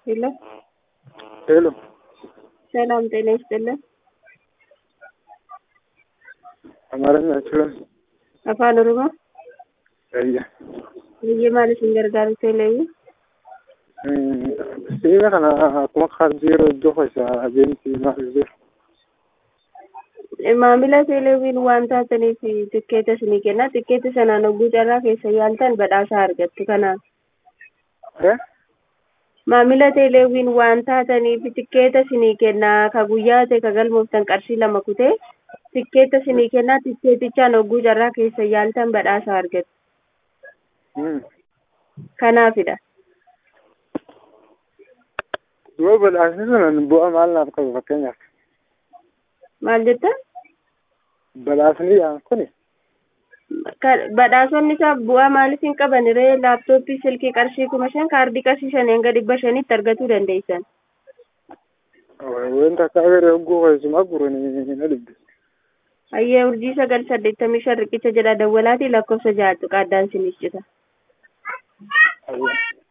ሄሎ ሄሎ ሰላም ጤና ይስጥልን። አማርኛ አይችልም። afaan oromoo Ayya. biyya maaliif hin gargaaru teeleewi Sibiila kana akkuma kaardii yeroo iddoo keessa adeemti maal jiru. maamila teeleewiin waan taataniif tikkeeta isinii kenna tikkeeta sanaan hogguu carraa keessa yaaltan badhaasaa argattu kanaaf Eh? maamila teeleewiin waan taataniif tikkeeta isinii kenna ka guyyaa ta'e ka galmooftan qarshii lama kutee tikkeeta isinii kenna tikkeetichaan hogguu carraa keessa yaaltan badhaasaa argattu Hmm. kanaafidha Du'a badhaasni sun bu'aa maal naaf qabu fakkeenyaaf. maal jetta Badhaasni yaan kuni Ka- badhaasonni isaa bu'aa maaliif hin qaban ree laaptooppii silkii qarshii kuma shan kaardii qarshii shan hanga dhibba shanitti argachuu dandeessan wanta akka agaree hogguu keessumaa guranii na dhibbe. hayyee urjii sagal saddeettamii shan riqicha jedha dawwalaatii lakkoofsa ja'atu qaaddaan sinis cita Ayya.